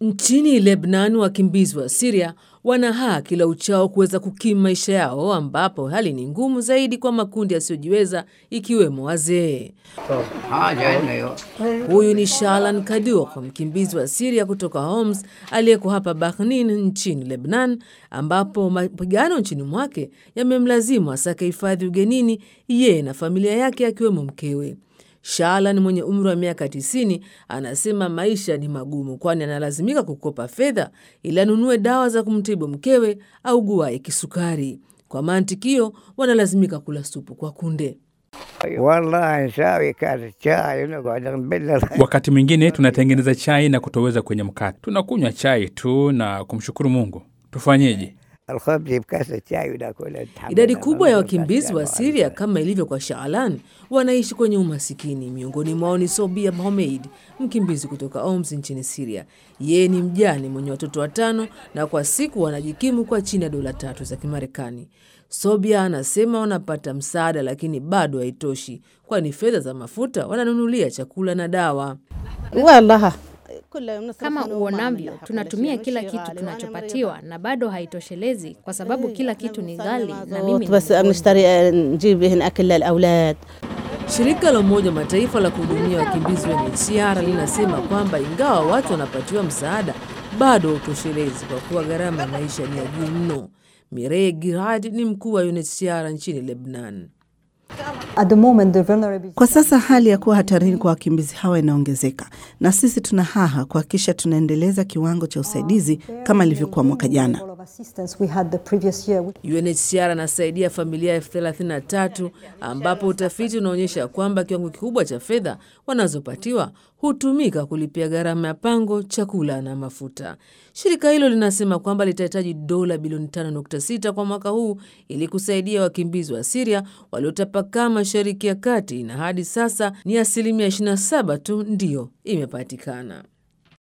Nchini Lebanon, wakimbizi wa Siria wana haki kila uchao kuweza kukimu maisha yao, ambapo hali ni ngumu zaidi kwa makundi yasiyojiweza ikiwemo wazee. Huyu ni Shalan Kadur, mkimbizi wa Siria kutoka Homs aliyeko hapa Bahnin nchini Lebanon, ambapo mapigano nchini mwake yamemlazimu asake hifadhi ugenini, yeye na familia yake akiwemo mkewe. Shalan mwenye umri wa miaka 90 anasema maisha ni magumu, kwani analazimika kukopa fedha ili anunue dawa za kumtibu mkewe au guaye kisukari. Kwa mantikio, wanalazimika kula supu kwa kunde. Wakati mwingine tunatengeneza chai na kutoweza kwenye mkate, tunakunywa chai tu na kumshukuru Mungu. Tufanyeje? Idadi kubwa ya wakimbizi wa Siria kama ilivyo kwa Shaalan wanaishi kwenye umasikini. Miongoni mwao ni Sobia Mohamed, mkimbizi kutoka Oms nchini Siria. Yeye ni mjane mwenye watoto watano na kwa siku wanajikimu kwa chini ya dola tatu za Kimarekani. Sobia anasema wanapata msaada, lakini bado haitoshi, kwani fedha za mafuta wananunulia chakula na dawa. Kama uonavyo, tunatumia kila kitu tunachopatiwa na bado haitoshelezi, kwa sababu kila kitu ni ghali na mimi Shirika la Umoja wa Mataifa la kuhudumia wakimbizi wa UNHCR linasema kwamba ingawa watu wanapatiwa msaada, bado hautoshelezi kwa kuwa gharama ya maisha ni ya juu mno. Mirei Girad ni mkuu wa UNHCR nchini Lebanon. Kwa sasa hali ya kuwa hatarini kwa wakimbizi hawa inaongezeka, na sisi tuna haha kuhakikisha tunaendeleza kiwango cha usaidizi kama ilivyokuwa mwaka jana. UNHCR anasaidia familia elfu thelathini na tatu ambapo utafiti unaonyesha kwamba kiwango kikubwa cha fedha wanazopatiwa hutumika kulipia gharama ya pango, chakula na mafuta. Shirika hilo linasema kwamba litahitaji dola bilioni 5.6 kwa mwaka huu ili kusaidia wakimbizi wa Siria waliotapakaa Mashariki ya Kati, na hadi sasa ni asilimia 27 tu ndiyo imepatikana.